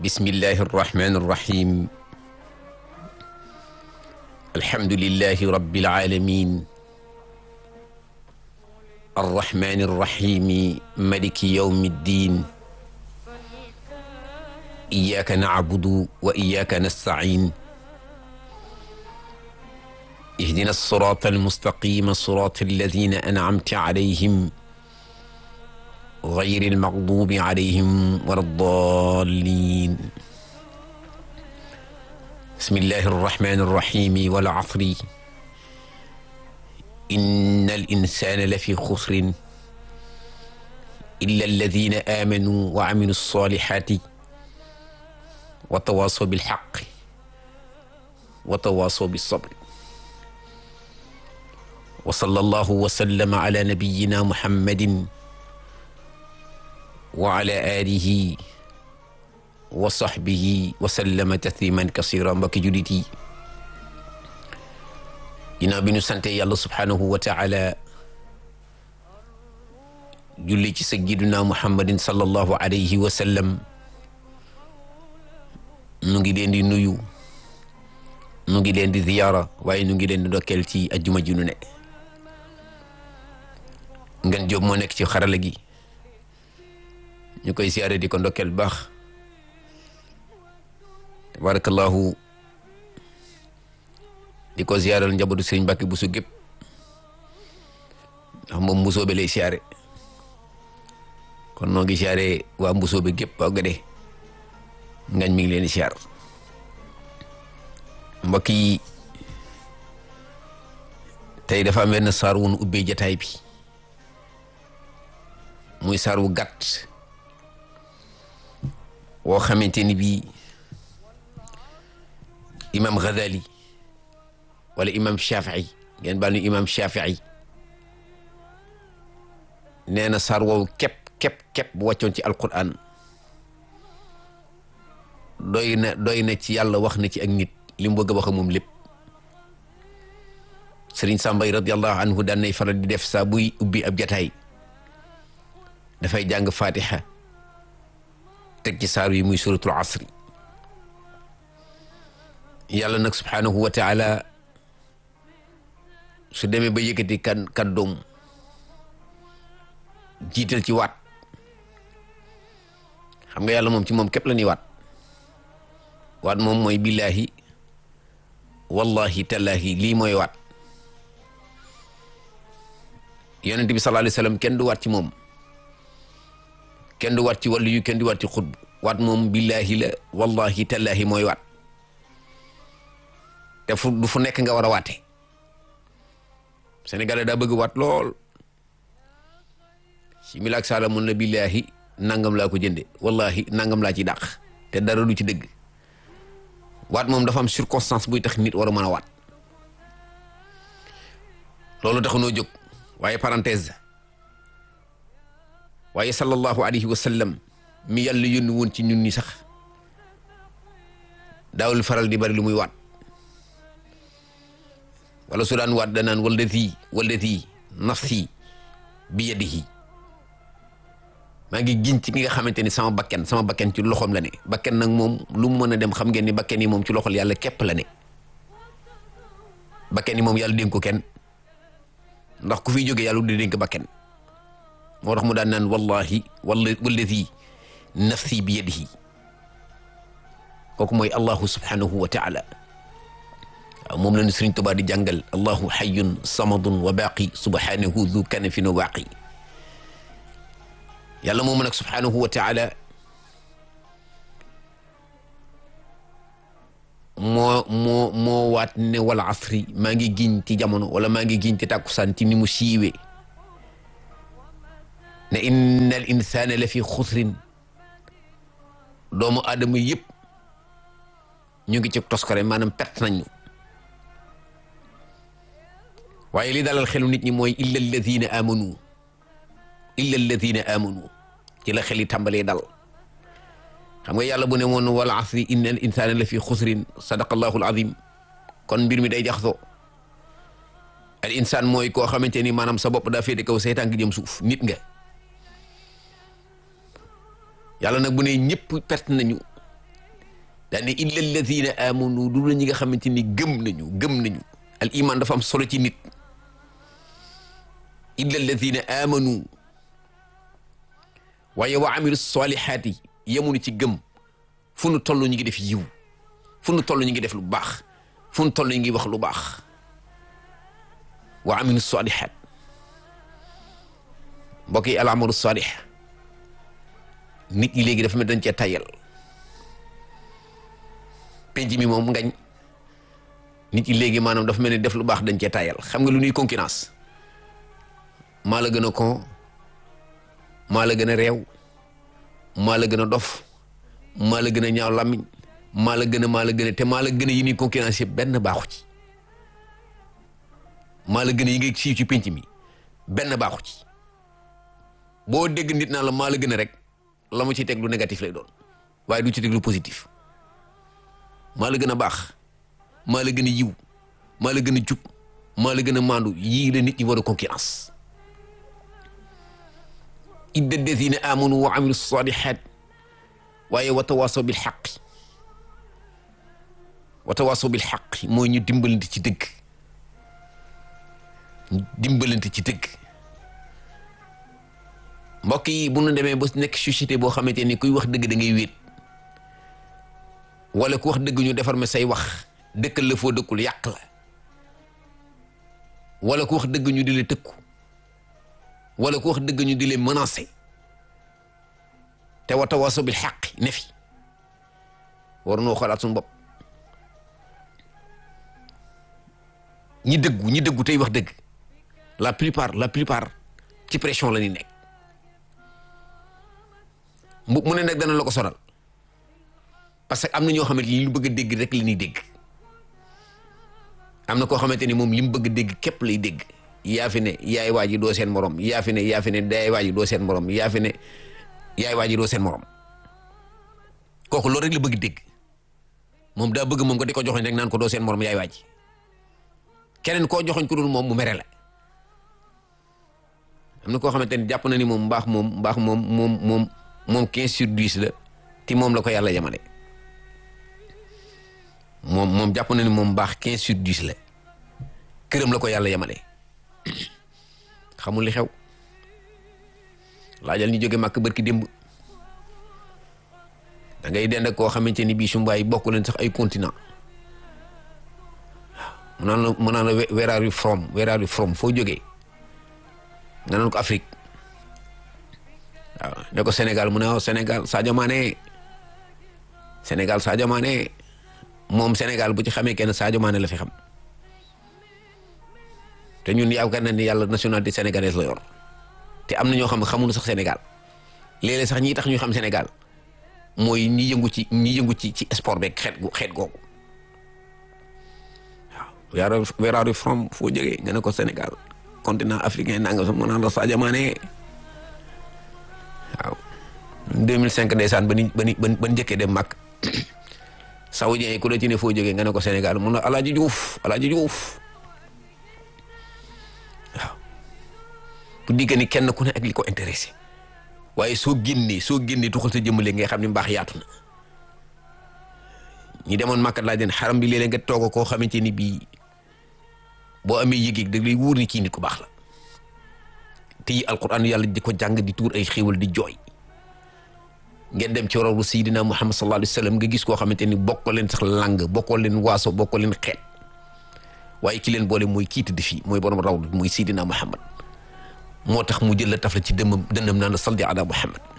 bismillahi arrahmani irrahim alhamdulilahi rabbil alamin arrahmani irrahimi maliki yawmi ddin iyaka nacbudu wa iyaka nastain ihdina alsirata almustaqima sirata alladina ancamta alayhim gayri almaghdubi alayhim wala ddallin bismillahi arrahmani arrahimi wal asri inna alinsana la fi xusrin illa alladina amanu wa amilu alsalihati wa tawasaw bilxaqi wa tawasaw bilsabri wa sallallahu wa sallama ala nabiyina muhammadin wa ala alihi wa sahbihi wa sallama tasliman kasira mbokki julit yi ginnaaw bi ñu sante yàlla subhaanahu wa taala julli ci sayyidina muhammadin sallallahu alayhi wa sallam nu ngi leen di nuyu nu ngi leen di ziyaara waaye nu ngi leen di dokkeel ci ajjuma ji nu ne ngeen jóob moo nekk ci xarala gi ñu koy siyaare di ko ndokkeel bu baax tabarakallahu di ko ziyaaral njabootu sëriñ Mbàkke Buso gépp ndax moom mbusoobe lay siyaare kon noo ngi siyaare waa mbusoobe gépp waa gade ngañ mi ngi leen di siyaar mbokk yi tey dafa am benn saar wu nu ubbee jataay bi muy saar wu gàtt woo xamante ni bii imam Ghazali wala imam Shafii ngeen baal ñu imam Shafii nee na saar woowu képp képp képp bu wàccoon ci alquran doy na doy na ci yàlla wax na ci ak nit li mu bëgg a wax moom lépp Sëriñ Sàmbay radiallahu anhu daan nay faral di def saa buy ubbi ab jataay dafay jàng fatiha teg ci saar yi muy suratul asri yàlla nag subhaanahu wa taala su demee ba yëkkati kan kàddoom jiital ci waat xam nga yàlla moom ci moom képp la ñuy waat waat moom mooy billaahi wallahi tallaahi lii mooy waat yonent bi sallallahu alayhi wa sallam kenn du waat ci moom kenn du waat ci wàllu yu kenn du waat ci xutb waat moom billaahi la wallahi tallaahi mooy waat te fu du fu nekk nga war a waate Sénégalais daa bëgg waat lool si milaak sala mun la billaahi nangam laa ko jënde wallahi nangam laa ci dàq te dara du ci dëgg waat moom dafa am circonstance buy tax nit war a mën a waat loolu tax noo jóg waaye parenthèse waaye sallallahu alayhi wa sallam mi yàlla yónni woon ci ñun ñi sax daawul faral di bari lu muy waat wala su daan waat danaan walladi walladi nafsi bi yadihi maa ngi giñ ci ki nga xamante ni sama bakken sama bakken ci loxoom la ne bakken nag moom lu mu mën a dem xam ngeen ni bakken yi moom ci loxol yàlla képp la ne bakken yi moom yàlla dénk ko kenn ndax ku fiy jógee yàlla di dénk bakken moo tax mu daan naan wallahi wala walladi nafsi bi yadihi kooku mooy allahu subhanahu wa taala waaw moom la ñu Sëriñ Tuubaa di jàngal allahu xayun samadun wa baaqi subhanahu du kanafin wa baaqi yàlla moom nag subhanahu wa taala moo moo moo waat ne wal asri maa ngi giñ ci jamono wala maa ngi giñ ci tàkkusaan ci ni mu siiwee ne inna al insana la fi xusrin doomu aadama yëpp ñu ngi ci toskare maanaam perte nañu waaye li dalal xelu nit ñi mooy illa alladina amanu illa alladina amanu ci la xel yi tàmbalee dal xam nga yàlla bu ne woon wal asri inna al insana la fi xusrin sadaqallahu al azim kon mbir mi day jaxasoo al insaan mooy koo xamante ni maanaam sa bopp daa féete kaw seytaan gi jëm suuf nit nga yàlla nag bu ne ñëpp perte nañu daane illa alladina amanu du la ñi nga xamante ni gëm nañu gëm nañu al iman dafa am solo ci nit illa alladina amanu waaye wa amilu salihaat yi yemunu ci gëm fu nu toll ñu ngi def yiw fu nu toll ñu ngi def lu baax fu nu toll ñu ngi wax lu baax wa amilu salihaat mbokk yi al amalu salih nit ñi léegi dafa mel dañ cee tayal penc mi moom ngañ nit ñi léegi maanaam dafa mel ni def lu baax dañ cee tayal xam nga lu ñuy concurrence maa la gën a kon maa la gën a réew maa la gën a dof maa la gën a ñaaw làmmiñ maa la gën a maa la gën a te maa la gën a yi ñuy concurrence yëpp benn baaxu ci maa la gën a yi nga siiw ci penc mi benn baaxu ci boo dégg nit naa la maa la gën a rek la mu ci teg lu négatif lay doon waaye du ci teg lu positif maa la gën a baax maa la gën a yiw maa la gën a jub maa la gën a maandu yii la nit ñi war a concurrence idda alladina amanu wa amilu salihat waaye wa tawasaw bil xaq wa tawasaw bil xaq mooy ñu dimbalante ci dëgg ñu dimbalante ci dëgg mbokk yi bu nu demee ba nekk société boo xamante ni kuy wax dëgg da ngay wéet wala ku wax dëgg ñu defar ma say wax dëkkal la foo dëkkul yàq la wala ku wax dëgg ñu di la tëkku wala ku wax dëgg ñu di leen menacé te wa tawaasaw bil xaq ne fi war noo xoolaat suñu bopp ñi dëggu ñi dëggu tey wax dëgg la plupart la plupart ci pression la ñuy nekk mu mu ne nag dana la ko sonal parce que am na ñoo xamante ni li ñu bëgg a dégg rek la ñuy dégg am na koo xamante ni moom li mu bëgg a dégg képp lay dégg yaa fi ne yaay waa ji doo seen morom yaa fi ne yaa fi ne yaay waa ji doo seen morom yaa fi ne yaay waa ji doo seen morom kooku loolu rek la bëgg dégg moom daa bëgg moom nga di ko joxoñ rek naan ko doo seen morom yaay waa ji keneen koo joxoñ ko dul moom mu mere la am na koo xamante ni jàpp na ni moom mbaax moom mbaax moom moom moom moom quinze sur dix la ti moom la ko yàlla yemale moom moom jàpp na ni moom mbaax quinze sur dix la këram la ko yàlla yemale xamul li xew laajal ñu jóge màkk bërki démb da ngay dend ak koo xamante ni bii su mbaay bokk leen sax ay continent mu naan la mu naan la where are you from where are you from foo jógee nga naan ko Afrique waaw ne ko Sénégal mu ne waaw Sénégal Sadio Mané Sénégal Sadio Mané moom Sénégal bu ci xamee kenn Sadio Mané la fi xam te ñun yaakaar na ni yàlla nationalité sénégalaise la yor te am na ñoo xam ne xamuñu sax Sénégal léeg-léeg sax ñi tax ñu xam Sénégal mooy ñi yëngu ci ñi yëngu ci ci sport beeg xeet gu xeet googu waaw. where are you from foo jógee nga ne ko Sénégal continent africain nanga mu naan la Sadio Mané waaw 2005 ndeysaan ba ni ba ni ba njëkkee dem mag saoudien yi ku la ci ne foo jógee nga ne ko Sénégal mun na Alaaji Diouf Alaaji Diouf waaw bu diggee ni kenn ku ne ak li ko intéressé waaye soo génnee soo génnee tuxal sa jëmale ngay xam ne mbaax yaatu na ñi demoon màkkat laa den xaram bi léeg-léeg nga toog koo xamante ni bii boo amee yëg-yëg da lay wóor ni kii nit ku baax la te yi alquran yàlla di ko jàng di tuur ay xéewal di jooy ngeen dem ci rawru sayidina muhammad sallallahu alayhi wa sallam nga gis koo xamante ni bokkoo leen sax lang bokkoo leen waaso bokkoo leen xeet waaye ki leen boole mooy kii tëdd fii mooy borom rawdu mooy sayidina muhammad moo tax mu jël la taf la ci dëmmam dënnam naan la salli ala muhammad